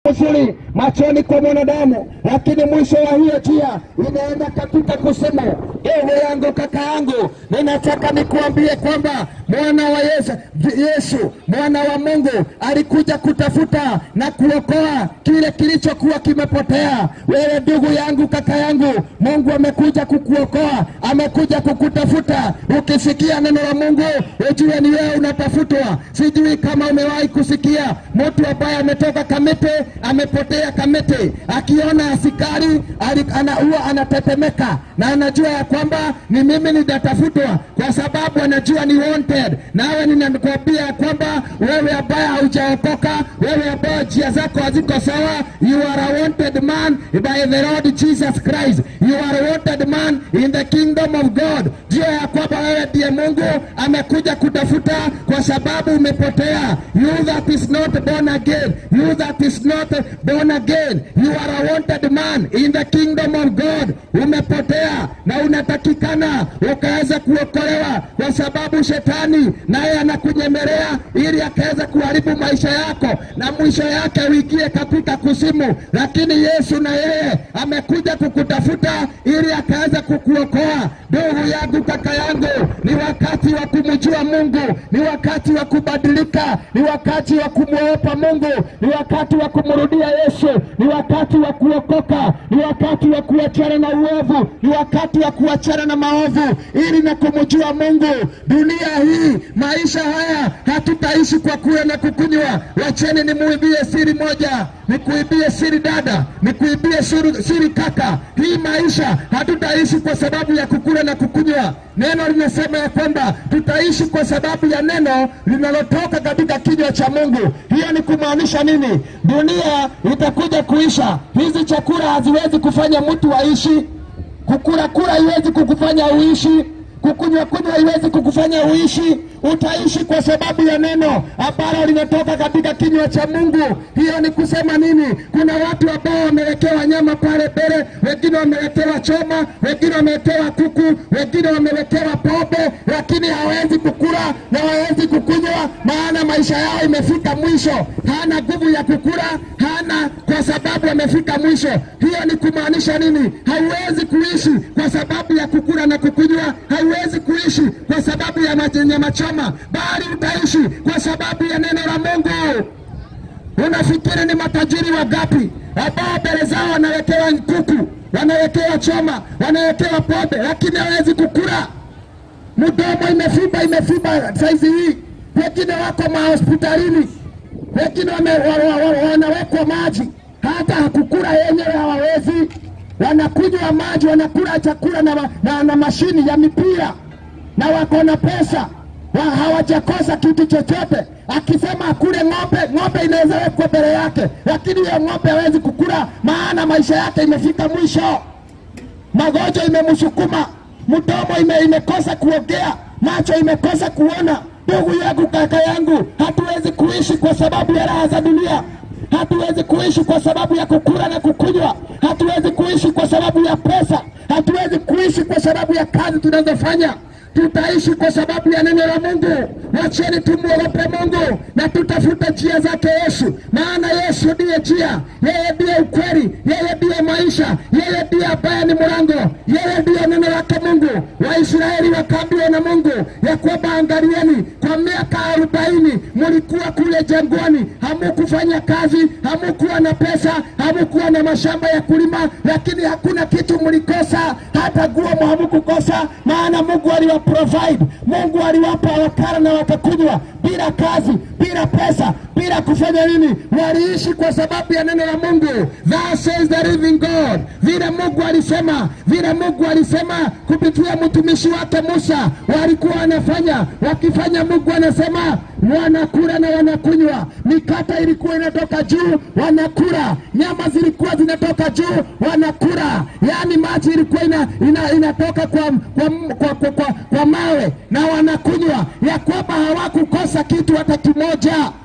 uzuri machoni kwa mwanadamu, lakini mwisho wa hiyo njia inaenda katika kuzimu. Ewe yangu kaka yangu, ninataka nikuambie kwamba mwana wa Yesu, Yesu mwana wa Mungu alikuja kutafuta na kuokoa kile kilichokuwa kimepotea. Wewe ndugu yangu, kaka yangu, Mungu amekuja kukuokoa, amekuja kukutafuta. Ukisikia neno la Mungu ujue ni wewe unatafutwa. Sijui kama umewahi kusikia mtu ambaye ametoka Kamete amepotea Kamete, akiona askari ali- ana- huwa anatetemeka na anajua ya kwamba ni mimi nitatafutwa, kwa sababu anajua ni wanted. Nawe ninakwambia ya kwamba wewe ambaye haujaokoka, wewe ambaye njia zako haziko sawa, you are a wanted man by the Lord Jesus Christ. You are a wanted man in the kingdom of God. Jua ya kwamba wewe ndiye Mungu amekuja kutafuta, kwa sababu umepotea. You that is not born again, you that is not born again, you are a wanted man in the kingdom of God. Umepotea na unatakikana ukaweza kuokolewa, kwa sababu shetani naye anakunyemelea ili akaweza kuharibu maisha yako na mwisho yake uingie katika kuzimu. Lakini Yesu na yeye amekuja kukutafuta ili akaweza kukuokoa. Ndugu yangu, kaka yangu, ni wakati wa kumjua Mungu, ni wakati wa kubadilika, ni wakati wa kumwogopa Mungu, ni wakati wa kumrudia Yesu, ni wakati wa kuokoka, ni wakati wa kuachana na uovu, ni wakati wa kuachana na maovu ili na kumjua Mungu. Dunia hii, maisha haya hatutaishi kwa kula na kukunywa. Wacheni nimuibie siri moja, nikuibie siri dada, nikuibie siri, siri kaka. Hii maisha hatutaishi kwa sababu ya kukula na kukunywa. Neno linasema ya kwamba tutaishi kwa sababu ya neno linalotoka katika kinywa cha Mungu. Hiyo ni kumaanisha nini? Dunia itakuja kuisha. Hizi chakula haziwezi kufanya mtu aishi. Kukula kula haiwezi kukufanya uishi. Kukunywa kunywa haiwezi kukufanya uishi. Utaishi kwa sababu ya neno ambalo linatoka katika kinywa cha Mungu. Hiyo ni kusema nini? Kuna watu ambao wamewekewa nyama pale mbele, wengine wamewekewa choma, wengine wamewekewa kuku, wengine wamewekewa pombe, lakini hawezi kukula na hawezi kukunywa, maana maisha yao imefika mwisho. Hana nguvu ya kukula, hana kwa sababu amefika mwisho. Hiyo ni kumaanisha nini? Hauwezi kuishi kwa sababu ya kukula na kukunywa, hauwezi kuishi kwa sababu ya maji- nyama choma, bali utaishi kwa sababu ya neno la Mungu. Unafikiri ni matajiri wangapi ambao mbele zao wanawekewa kuku, wanawekewa choma, wanawekewa pombe, lakini hawezi kukula? Mdomo imefiba imefiba saizi hii, wengine wako mahospitalini, wengine wame- wa- wa- wa- wanawekwa maji, hata kukula yenyewe hawawezi. Wanakunywa maji, wanakula chakula na, ma- na, na mashini ya mipira na wako na pesa wa, hawajakosa kitu chochote. Akisema akule ng'ombe, ng'ombe inaweza wekwa mbele yake, lakini hiyo ng'ombe hawezi kukula, maana maisha yake imefika mwisho magonjwa imemsukuma, mdomo ime, imekosa kuongea, macho imekosa kuona. Ndugu yangu, kaka yangu, hatuwezi kuishi kwa sababu ya raha za dunia. Hatuwezi kuishi kwa sababu ya kukula na kukunywa. Hatuwezi kuishi kwa sababu ya pesa. Hatuwezi kuishi kwa sababu ya kazi tunazofanya. Tutaishi kwa sababu ya neno la Mungu. Wacheni tumwogope Mungu na tutafute njia zake Yesu, maana Yesu ndiye njia, yeye ndiye ukweli, yeye ndiye maisha, yeye ndiye ambaye ni mlango, yeye ndiye neno lake Mungu. Waisraeli wakaambiwa na Mungu ya kwamba angalieni, kwa miaka arobaini mulikuwa kule jangwani, hamukufanya kazi, hamukuwa na pesa, hamukuwa na mashamba ya kulima, lakini hakuna kitu mlikosa, hata nguo hamukukosa, maana Mungu aliwa provide, Mungu aliwapa wakala na wakakunywa bila kazi, bila pesa, bila kufanya nini. Waliishi kwa sababu ya neno la Mungu. Thus says the living God, vile Mungu alisema, vile Mungu alisema kupitia mtumishi wake Musa, walikuwa wanafanya wakifanya. Mungu anasema wanakula na wanakunywa, mikate ilikuwa inatoka juu, wanakula, nyama zilikuwa zinatoka juu, wanakula, yaani maji ilikuwa ina, ina, inatoka kwa, kwa, kwa, kwa, kwa, kwa mawe na wanakunywa, ya kwamba hawakukosa kitu hata kimoja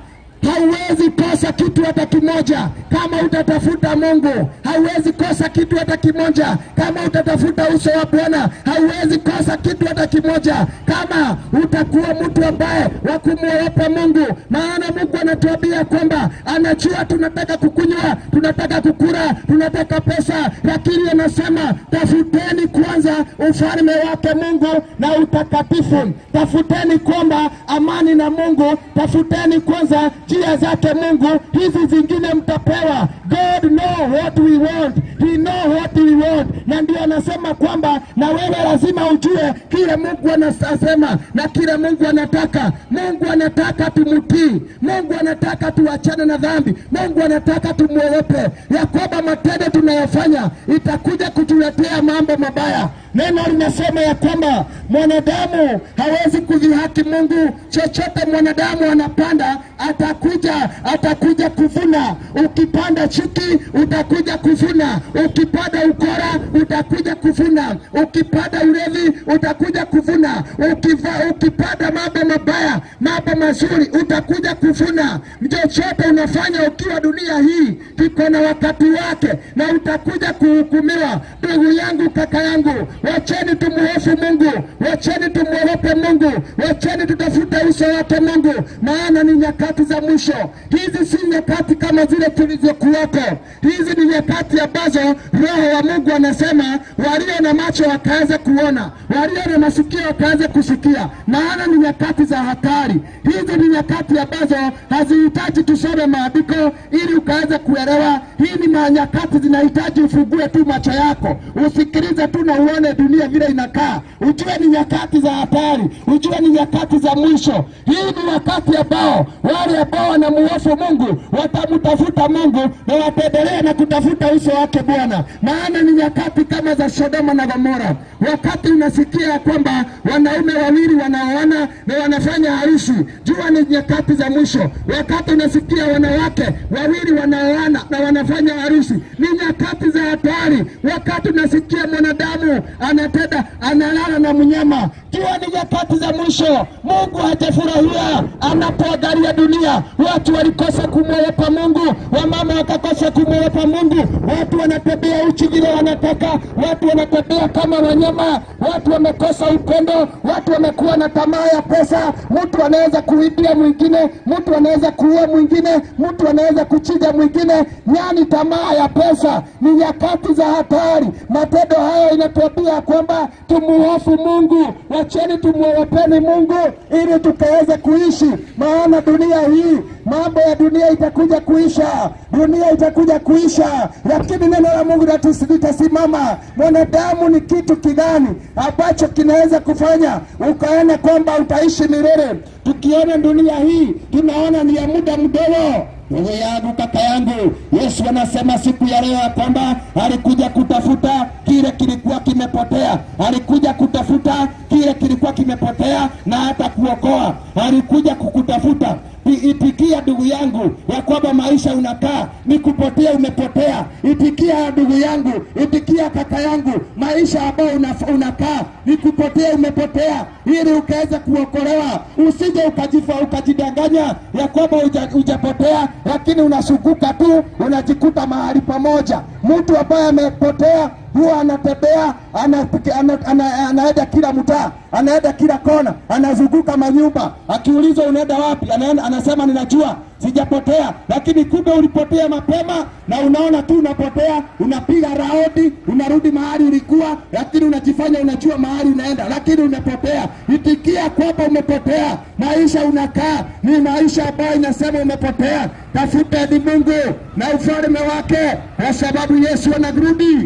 hauwezi kosa kitu hata kimoja kama utatafuta Mungu. Hauwezi kosa kitu hata kimoja kama utatafuta uso wa Bwana. Hauwezi kosa kitu hata kimoja kama utakuwa mtu ambaye wa kumwogopa Mungu, maana Mungu anatuambia kwamba anajua tunataka kukunywa, tunataka kukula, tunataka pesa, lakini anasema tafuteni kwanza ufalme wake Mungu na utakatifu. Tafuteni kwamba amani na Mungu, tafuteni kwanza njia zake Mungu, hizi zingine mtapewa. God know what we want, he know what we want. Na ndio anasema kwamba na wewe lazima ujue kile Mungu anasema na kile Mungu anataka. Mungu anataka tumtii, Mungu anataka tuachane na dhambi, Mungu anataka tumwogope, ya kwamba matendo tunayofanya itakuja kutuletea mambo mabaya. Neno linasema ya kwamba mwanadamu hawezi kudhihaki Mungu. Chochote mwanadamu anapanda atakuja atakuja kuvuna. Ukipanda chuki utakuja kuvuna, ukipanda ukora utakuja kuvuna, ukipanda ulevi utakuja kuvuna, ukiva, ukipanda mambo mabaya, mambo mazuri utakuja kuvuna. Chochote unafanya ukiwa dunia hii kiko na wakati wake, na utakuja kuhukumiwa. Ndugu yangu, kaka yangu, wacheni tumuhofu Mungu, wacheni tumwogope Mungu, wacheni tutafute uso wake Mungu, maana ni nyakati za mwisho. Hizi si nyakati kama zile tulizokuwako. Hizi ni nyakati ambazo Roho wa Mungu anasema walio na macho wakaanze kuona, walio na masikio wakaanze kusikia, maana ni nyakati za hatari. Hizi ni nyakati ambazo hazihitaji tusome maandiko ili ukaweze kuelewa. Hii ni nyakati zinahitaji ufungue tu macho yako, usikilize tu na uone dunia vile inakaa, ujue ni nyakati za hatari, ujue ni nyakati za mwisho. Hii ni wakati ambao wale ambao wanamuhofu Mungu watamtafuta Mungu na wataendelea na kutafuta uso wake Bwana, maana ni nyakati kama za Sodoma na Gomora, wakati unasikia ya kwamba wanaume wawili wanaoana na wanafanya harusi, jua ni nyakati za mwisho. Wakati unasikia wanawake wawili wanaoana na wanafanya harusi, ni nyakati za hatari. Wakati unasikia mwanadamu anatenda analala na mnyama, jua ni nyakati za mwisho. Mungu hajafurahia anapoangalia dunia. Watu walikosa kumwogopa Mungu, wamama wakakosa kumwogopa Mungu, watu wanatembea uchi vile wanataka, watu wanatembea kama wanyama, watu wamekosa upendo, watu wamekuwa na tamaa ya pesa. Mtu anaweza kuibia mwingine, mtu anaweza kuua mwingine, mtu anaweza kuchinja mwingine, yani tamaa ya pesa. Ni nyakati za hatari. Matendo haya inatuambia kwamba tumuhofu Mungu, wacheni tumuogopeni Mungu ili tukaweze kuishi, maana dunia hii, mambo ya dunia itakuja kuisha, dunia itakuja kuisha, lakini neno la Mungu litasimama. Mwanadamu ni kitu kigani ambacho kinaweza kufanya ukaona kwamba utaishi milele? Tukiona dunia hii tunaona ni ya muda mdogo. Ndugu yangu, kaka yangu, Yesu anasema siku ya leo ya kwamba alikuja kutafuta kile kilikuwa kimepotea, alikuja kutafuta kile kilikuwa kimepotea na hata kuokoa. Alikuja kukutafuta. Itikia ndugu yangu ya kwamba maisha unakaa ni kupotea, umepotea. Itikia ndugu yangu, itikia kaka yangu, maisha ambayo unakaa ni kupotea, umepotea, ili ukaweza kuokolewa. Usije ukajifa ukajidanganya ya kwamba hujapotea, lakini unazunguka tu, unajikuta mahali pamoja. Mtu ambaye amepotea huwa anatembea anaenda ana, ana, ana kila mtaa, anaenda kila kona, anazunguka manyumba. Akiulizwa unaenda wapi, anaenda, anasema ninajua sijapotea, lakini kumbe ulipotea mapema, na unaona tu unapotea, unapiga raundi, unarudi mahali ulikuwa, lakini unajifanya unajua mahali unaenda, lakini umepotea. Itikia kwamba umepotea. Maisha unakaa ni maisha ambayo inasema umepotea. Tafuteni Mungu na ufalme wake, kwa sababu Yesu anarudi.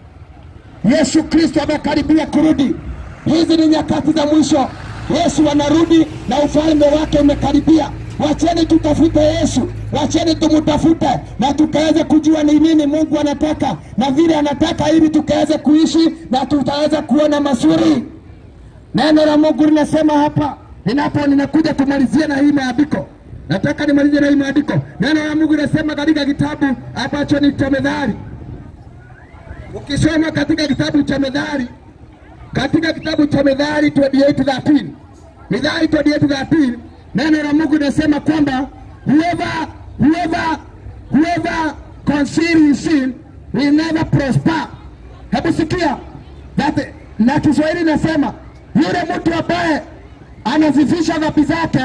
Yesu Kristo amekaribia kurudi. Hizi ni nyakati za mwisho. Yesu anarudi na ufalme wake umekaribia. Wacheni tutafute Yesu, wacheni tumutafute na tukaweze kujua ni nini Mungu anataka na vile anataka, ili tukaweze kuishi na tutaweza kuona mazuri. Neno la Mungu linasema hapa, ninapo ninakuja kumalizia na hii maandiko, nataka nimalizie na hii maandiko. Neno la Mungu linasema katika kitabu ambacho ni cha Methali Ukisoma katika kitabu cha Methali, katika kitabu cha Methali 28:13, Methali 28:13, neno la Mungu linasema kwamba whoever whoever whoever conceal his sin will never prosper. Hebu sikia that, na Kiswahili inasema yule mtu ambaye anazifisha dhambi zake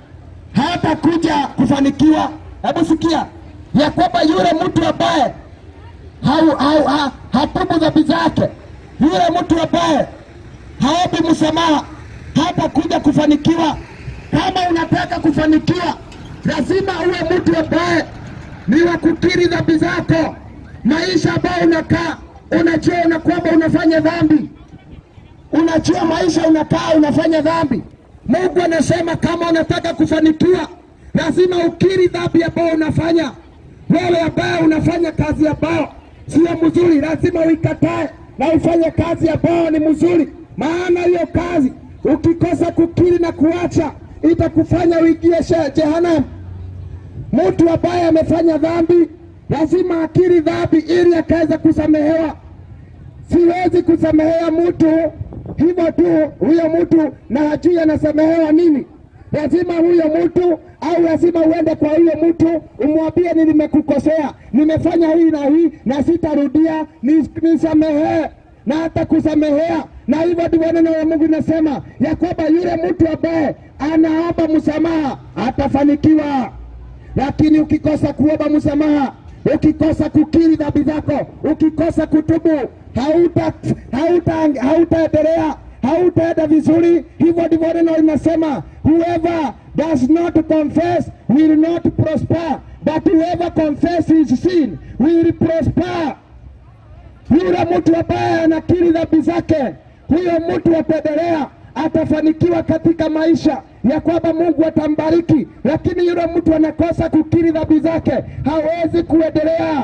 hatakuja kufanikiwa. Hebu sikia ya kwamba yule mtu ambaye hau, hau, ha, hatubu dhambi zake, yule mtu ambaye haombi msamaha hatakuja kufanikiwa. Kama unataka kufanikiwa, lazima uwe mtu ambaye ni wa kukiri dhambi zako. Maisha ambayo unakaa, unajua una kwamba unafanya dhambi, unajua maisha unakaa unafanya dhambi. Mungu anasema kama unataka kufanikiwa, lazima ukiri dhambi ambayo unafanya. Wewe ambaye unafanya kazi ambayo sio mzuri, lazima uikatae na ufanye kazi ambayo ni mzuri, maana hiyo kazi ukikosa kukiri na kuacha itakufanya uingie she- jehanamu. Mtu ambaye amefanya dhambi lazima akiri dhambi ili akaweza kusamehewa. Siwezi kusamehea mtu hivyo tu, huyo mtu na hajui anasamehewa nini. Lazima huyo mtu au lazima uende kwa huyo mtu umwambie, ni nimekukosea, nimefanya hii na hii na sitarudia, ni- nisamehee na hata kusamehea. Na hivyo ndivyo neno la Mungu linasema ya kwamba yule mtu ambaye anaomba msamaha atafanikiwa lakini ukikosa kuomba msamaha, ukikosa kukiri dhambi zako, ukikosa kutubu, hauta hauta hautaendelea, hautaenda vizuri. Hivyo ndivyo neno linasema, whoever does not confess will not prosper, but whoever confesses his sin will prosper. Yule mtu ambaye anakiri dhambi zake, huyo mtu ataendelea, atafanikiwa katika maisha ya kwamba Mungu atambariki. Lakini yule mtu anakosa kukiri dhambi zake, hawezi kuendelea.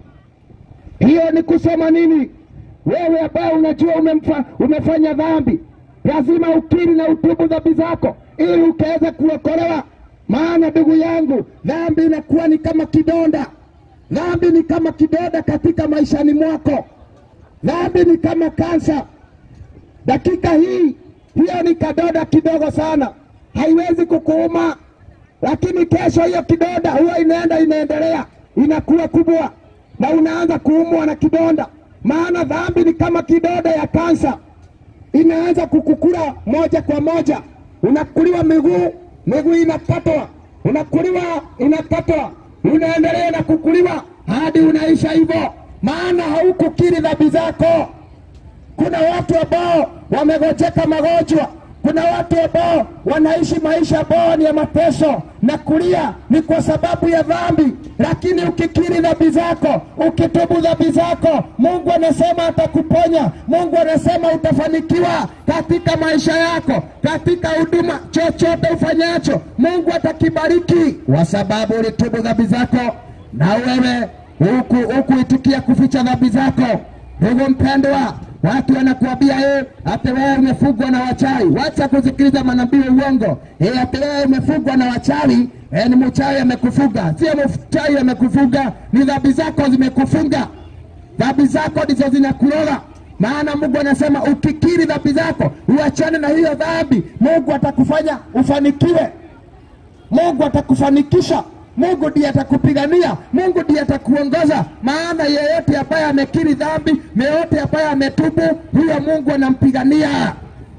Hiyo ni kusema nini? Wewe ambaye unajua umemfa, umefanya dhambi, lazima ukiri na utubu dhambi zako ili ukaweza kuokolewa. Maana ndugu yangu, dhambi inakuwa ni kama kidonda. Dhambi ni kama kidonda katika maishani mwako. Dhambi ni kama kansa. Dakika hii hiyo ni kadoda kidogo sana, haiwezi kukuuma, lakini kesho hiyo kidoda huwa inaenda inaendelea, inakuwa kubwa na unaanza kuumwa na kidonda. Maana dhambi ni kama kidoda ya kansa, inaanza kukukula moja kwa moja. Unakuliwa miguu, miguu inakatwa, unakuliwa, inakatwa, unaendelea na kukuliwa hadi unaisha hivyo, maana haukukiri dhambi zako. Kuna watu ambao wamegojeka magonjwa. Kuna watu ambao wanaishi maisha ambayo ni ya mateso na kulia, ni kwa sababu ya dhambi. Lakini ukikiri dhambi zako, ukitubu dhambi zako, Mungu anasema atakuponya. Mungu anasema utafanikiwa katika maisha yako, katika huduma, chochote ufanyacho, Mungu atakibariki kwa sababu ulitubu dhambi zako, na wewe huku hukuitikia kuficha dhambi zako. Ndugu mpendwa, watu wanakuambia eh, ati wewe umefugwa na wachawi. Wacha kusikiliza manabii wa uongo. Eh, ati wewe umefugwa na wachawi. Eh, ni mchawi amekufuga. Sio mchawi amekufuga, ni dhambi zako zimekufunga. Dhambi zako ndizo zinakuroga. Maana Mungu anasema ukikiri dhambi zako, uachane na hiyo dhambi, Mungu atakufanya ufanikiwe. Mungu atakufanikisha. Mungu ndiye atakupigania, Mungu ndiye atakuongoza. Maana yeyote ambaye amekiri dhambi, yeyote ambaye ametubu, huyo Mungu anampigania.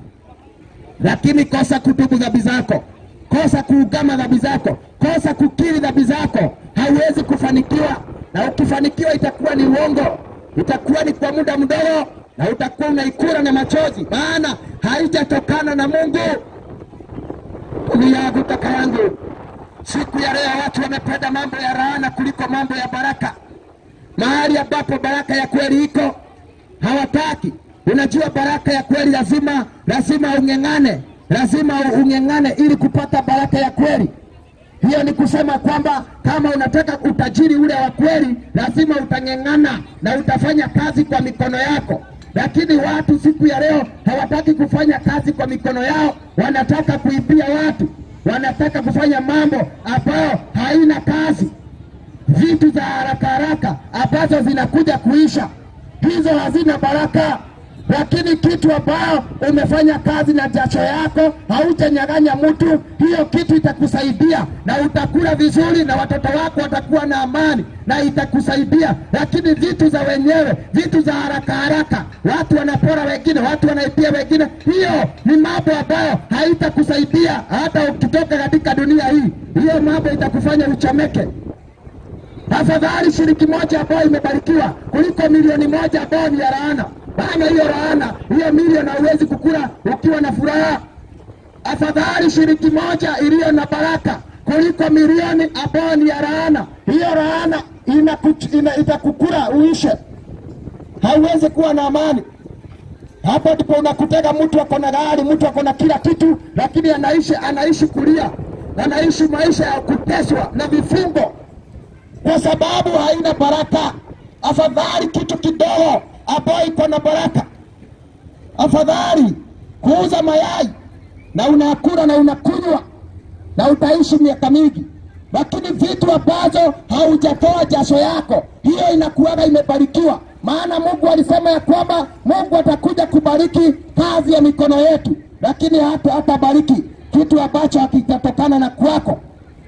Lakini kosa kutubu dhambi zako, kosa kuugama dhambi zako, kosa kukiri dhambi zako, hauwezi kufanikiwa. Na ukifanikiwa itakuwa ni uongo, itakuwa ni kwa muda mdogo, na utakuwa unaikura na machozi, maana haijatokana na Mungu. Ndugu yangu, kaka yangu, Siku ya leo watu wamependa mambo ya laana kuliko mambo ya baraka. Mahali ambapo baraka ya kweli iko hawataki. Unajua, baraka ya kweli lazima lazima ung'eng'ane, lazima ung'eng'ane ili kupata baraka ya kweli. Hiyo ni kusema kwamba kama unataka utajiri ule wa kweli, lazima utang'eng'ana na utafanya kazi kwa mikono yako. Lakini watu siku ya leo hawataki kufanya kazi kwa mikono yao, wanataka kuibia watu wanataka kufanya mambo ambayo haina kazi, vitu za haraka haraka ambazo zinakuja kuisha, hizo hazina baraka. lakini kitu ambayo umefanya kazi na jasho yako, haujanyang'anya mtu, hiyo kitu itakusaidia na utakula vizuri, na watoto wako watakuwa na amani na itakusaidia. Lakini vitu za wenyewe, vitu za haraka haraka, watu wanapora wengine, watu wanaibia wengine, hiyo ni mambo ambayo haitakusaidia hata ukitoka katika dunia hii. Hiyo mambo itakufanya uchomeke. Afadhali shilingi moja ambayo imebarikiwa kuliko milioni moja ambayo ni ya laana. Maana hiyo laana, hiyo milioni hauwezi kukula ukiwa na furaha. Afadhali shilingi moja iliyo na baraka kuliko milioni ambayo ni ya laana. Hiyo laana inaku- ina- itakukula uishe, hauwezi kuwa na amani. Hapo ndipo unakutega mtu ako na gari, mtu ako na kila kitu, lakini anaishi anaishi kulia, anaishi maisha ya kuteswa na vifungo kwa sababu haina baraka. Afadhali kitu kidogo ambayo iko na baraka, afadhali kuuza mayai na unakula na unakunywa na utaishi miaka mingi, lakini vitu ambazo haujatoa jasho yako, hiyo inakuwaga imebarikiwa. Maana Mungu alisema ya kwamba Mungu atakuja kubariki kazi ya mikono yetu, lakini hata hatabariki kitu ambacho hakitatokana na kwako.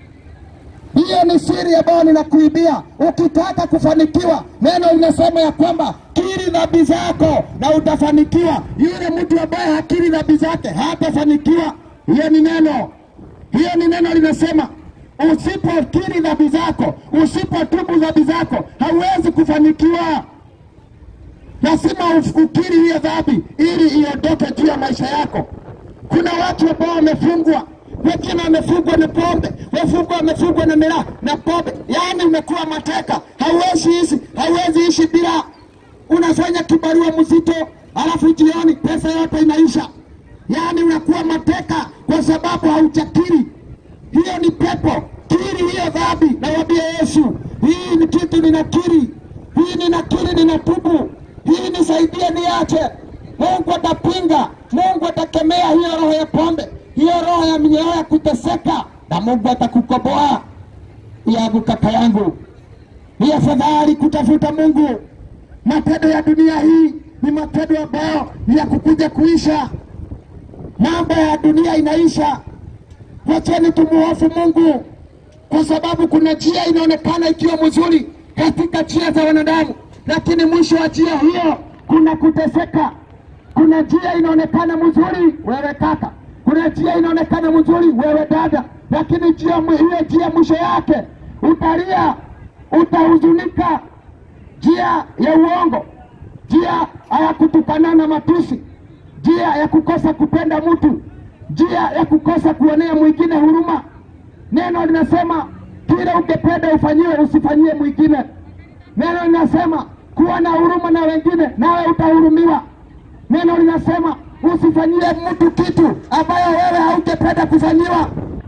Hiyo ni siri ambayo ninakuibia. Ukitaka kufanikiwa, neno linasema ya kwamba kiri dhambi zako na utafanikiwa. Yule mtu ambaye hakiri dhambi zake hatafanikiwa. Hiyo ni neno, hiyo ni neno linasema usipokiri dhambi zako, usipotubu dhambi zako, hauwezi kufanikiwa. Lazima uf- ukiri hiyo dhambi ili iondoke juu ya maisha yako. Kuna watu ambao wamefungwa, wengine wamefungwa na pombe, wafungwa wamefungwa na miraa na pombe, yaani umekuwa mateka, hauwezi ishi, hauwezi ishi bila, unafanya kibarua mzito, alafu jioni pesa yote inaisha, yaani unakuwa mateka kwa sababu haujakiri. Hiyo ni pepo. Kiri hiyo dhambi, nawambia Yesu, hii ni kitu ninakiri, hii ninakiri, ninatubu, hii nisaidie, niache. Mungu atapinga, Mungu atakemea hiyo roho ya pombe, hiyo roho ya minyoo ya kuteseka, na Mungu atakukomboa. Yangu kaka yangu, ni afadhali kutafuta Mungu. Matendo ya dunia hii ni matendo ambayo ni ya kukuja kuisha. Mambo ya dunia inaisha. Wacheni tumuhofu Mungu, kwa sababu kuna njia inaonekana ikiwa mzuri katika njia za wanadamu, lakini mwisho wa njia hiyo kuna kuteseka. Kuna njia inaonekana mzuri, wewe kaka, kuna njia inaonekana mzuri, wewe dada, lakini njia hiyo njia mwisho yake utalia, utahuzunika, njia ya uongo, njia ya kutukana na matusi, njia ya kukosa kupenda mtu, njia ya kukosa kuonea mwingine huruma. Neno linasema kile ungependa ufanyiwe usifanyie mwingine. Neno linasema kuwa na huruma na wengine, nawe utahurumiwa. Neno linasema usifanyie mtu kitu ambayo wewe haungependa kufanyiwa.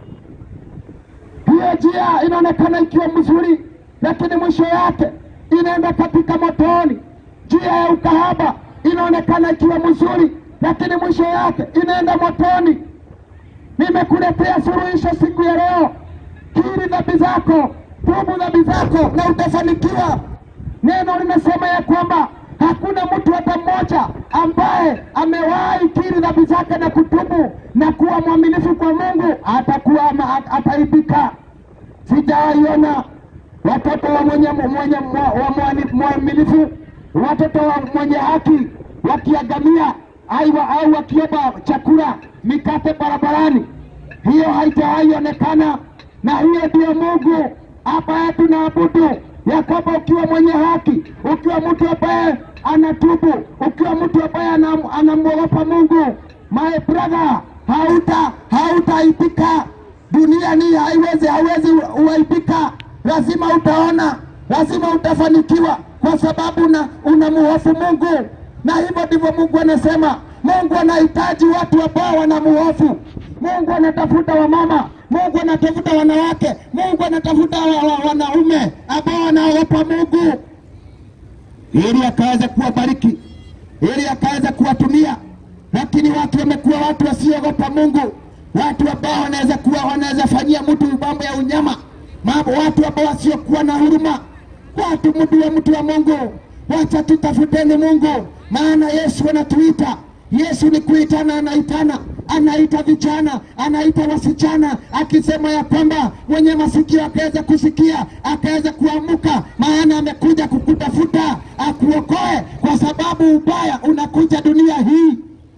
Hiyo njia inaonekana ikiwa mzuri, lakini mwisho yake inaenda katika motoni. Njia ya ukahaba inaonekana ikiwa mzuri, lakini mwisho yake inaenda motoni. Nimekuletea suluhisho siku ya leo. Kiri dhambi zako, tubu dhambi zako na utafanikiwa. Neno linasema ya kwamba hakuna mtu hata mmoja ambaye amewahi kiri dhambi zake na kutubu na kuwa mwaminifu kwa Mungu atakuwa ama at- ataibika. Sijawaiona watoto wa mwenye, mwenye wa mwani- mwaminifu, watoto wa mwenye haki wakiangamia au au wakiomba chakula mikate barabarani. Hiyo haijawahi onekana, na hiyo ndio Mungu ambaye tunaabudu, ya kwamba ukiwa mwenye haki, ukiwa mtu ambaye anatubu, ukiwa mtu ambaye anam- anamwogopa Mungu, my brother, hauta hautaibika dunia ni haiwezi hauwezi uaibika, lazima utaona, lazima utafanikiwa kwa sababu una, unamuhofu Mungu, na hivyo ndivyo Mungu anasema. Mungu anahitaji watu ambao wanamuhofu Mungu. Anatafuta wamama, Mungu anatafuta wanawake, Mungu anatafuta wa, wa, wanaume ambao wanaogopa Mungu ili akaweza kuwabariki, ili akaweza kuwatumia. Lakini watu wamekuwa watu wasiogopa Mungu, watu ambao wanaweza kuwa wanaweza fanyia mtu mambo ya unyama, mambo watu ambao wasiokuwa na huruma, watu mtu wa mtu wa Mungu. Wacha tutafuteni Mungu, maana Yesu anatuita. Yesu ni kuitana, anaitana, anaita vijana, anaita wasichana, akisema ya kwamba mwenye masikio akaweza kusikia, akaweza kuamuka, maana amekuja kukutafuta akuokoe, kwa sababu ubaya unakuja dunia hii.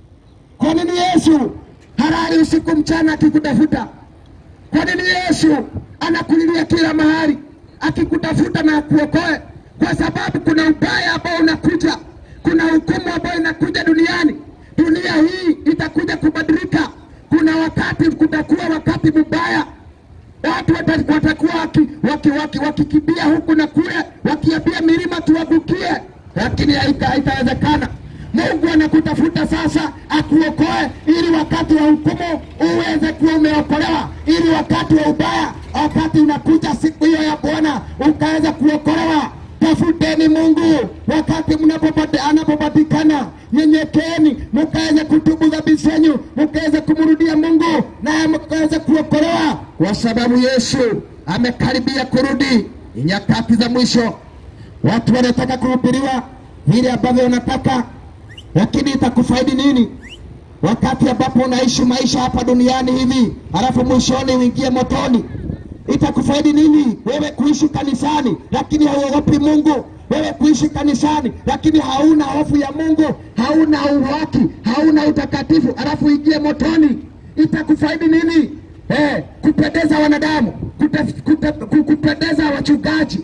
Kwa nini Yesu halali usiku mchana akikutafuta? Kwa nini Yesu anakulilia kila mahali akikutafuta na akuokoe? Kwa sababu kuna ubaya ambao unakuja, kuna hukumu ambayo inakuja duniani. Dunia hii itakuja kubadilika. Kuna wakati kutakuwa wakati mbaya, watu wata- watakuwa wakikimbia waki, waki, wakikimbia huku na kule, wakiambia milima tuangukie, lakini haita- haitawezekana. Mungu anakutafuta sasa akuokoe, ili wakati wa hukumu uweze kuwa umeokolewa, ili wakati wa ubaya, wakati unakuja siku hiyo ya Bwana ukaweza kuokolewa. Tafuteni Mungu wakati mnapopata anapopatikana, nyenyekeeni mkaweze kutubu dhambi zenyu, mkaweze kumrudia Mungu naye mkaweze kuokolewa, kwa sababu Yesu amekaribia kurudi. Ni nyakati za mwisho, watu wanataka kuhubiriwa vile ambavyo wanataka, lakini itakufaidi nini wakati ambapo unaishi maisha hapa duniani hivi, halafu mwishoni uingie motoni? Itakufaidi nini wewe kuishi kanisani lakini hauogopi Mungu? Wewe kuishi kanisani lakini hauna hofu ya Mungu, hauna uhaki, hauna utakatifu, halafu uingie motoni? Itakufaidi nini? Eh, kupendeza wanadamu, kute, kute, ku- kupendeza wachungaji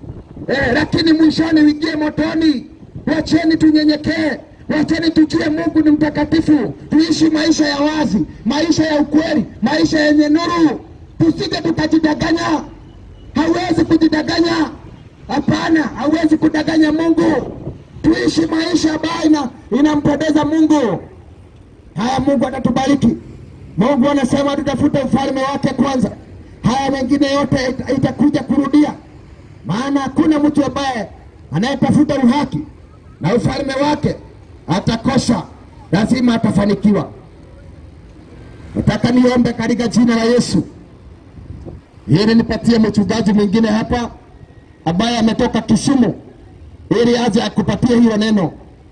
eh, lakini mwishoni uingie motoni. Wacheni tunyenyekee, wacheni tujue Mungu ni mtakatifu, tuishi maisha ya wazi, maisha ya ukweli, maisha yenye nuru, tusije tukajidanganya. Hauwezi kujidanganya, hapana, hauwezi kudanganya Mungu. Tuishi maisha ambayo ina, inampendeza Mungu. Haya, Mungu atatubariki. Mungu anasema tutafute ufalme wake kwanza, haya mengine yote ita- itakuja kurudia maana hakuna mtu ambaye anayetafuta uhaki na ufalme wake atakosa, lazima atafanikiwa. Nataka niombe katika jina la Yesu, ili nipatie mchungaji mwingine hapa ambaye ametoka Kisumu, ili aje akupatie hiyo neno,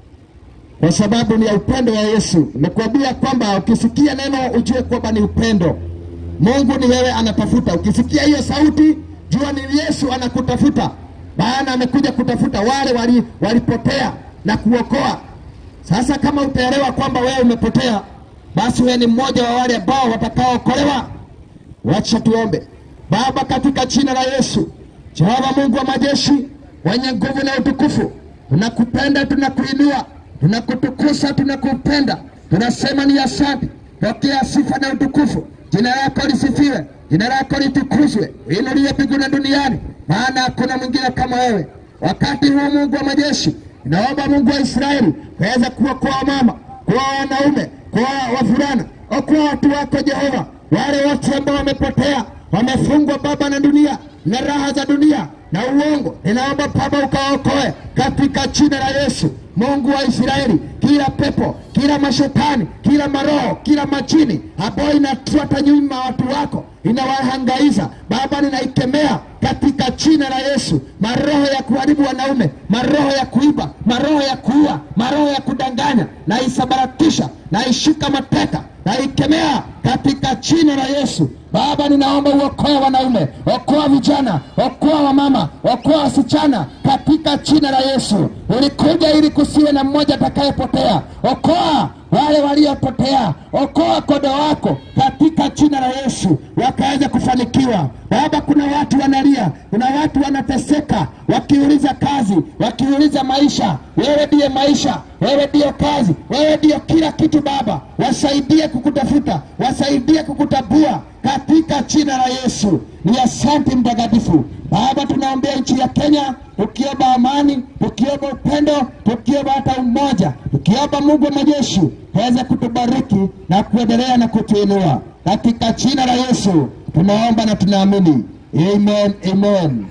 kwa sababu ni ya upendo wa Yesu. Nimekuambia kwamba ukisikia neno ujue kwamba ni upendo. Mungu ni wewe anatafuta. Ukisikia hiyo sauti, jua ni Yesu anakutafuta, maana amekuja kutafuta wale wali, walipotea na kuokoa. Sasa kama utaelewa kwamba wewe umepotea, basi wewe ni mmoja wa wale ambao watakaookolewa. Wacha tuombe. Baba, katika jina la Yesu, Jehova Mungu wa majeshi, wenye nguvu na utukufu, tunakupenda, tunakuinua, tunakutukuza, tunakupenda, tunasema ni asante. Pokea sifa na utukufu, jina lako lisifiwe, jina lako litukuzwe, inuliwe mbinguni na duniani, maana hakuna mwingine kama wewe. Wakati huu Mungu wa majeshi, naomba Mungu wa Israeli waweza kuokoa mama, kuwa wanaume, kuwa wavulana, okoa watu wako Jehova, wale wote ambao wamepotea, wamefungwa Baba na dunia na raha za dunia na uongo, ninaomba Baba ukaokoe katika jina la Yesu. Mungu wa Israeli, kila pepo, kila mashetani, kila maroho, kila majini ambayo inafuata nyuma watu wako, inawahangaiza Baba, ninaikemea katika jina la Yesu. Maroho ya kuharibu wanaume, maroho ya kuiba, maroho ya kuua, maroho ya kudanganya, naisabaratisha, naishika mateka, naikemea katika jina la Yesu. Baba, ninaomba uokoe wanaume, okoa vijana, okoa wamama, okoa wasichana katika jina la Yesu. Ulikuja ili kusiwe na mmoja atakayepotea. Okoa wale waliopotea, okoa kodo wako katika jina la Yesu, wakaweza kufanikiwa. Baba, kuna watu wanalia, kuna watu wanateseka, wakiuliza kazi, wakiuliza maisha. Wewe ndiye maisha, wewe ndiyo kazi, wewe ndiyo kila kitu. Baba, wasaidie kukutafuta, wasaidie kukutambua katika jina la Yesu. Ni asante mtakatifu. Baba, tunaombea nchi ya Kenya, tukiomba amani, tukiomba upendo, tukiomba hata umoja, tukiomba Mungu wa majeshi aweze kutubariki na kuendelea na kutuinua katika jina la Yesu tunaomba na tunaamini, amen, amen.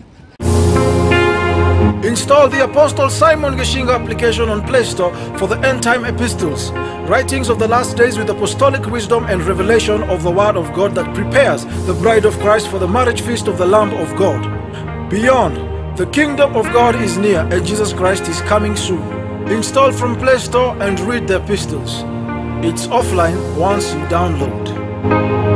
Install the Apostle Simon Geshinga application on Play Store for the end time epistles, writings of the last days with apostolic wisdom and revelation of the Word of God that prepares the bride of Christ for the marriage feast of the Lamb of God. Beyond, the kingdom of God is near and Jesus Christ is coming soon. Install from Play Store and read the epistles. It's offline once you download.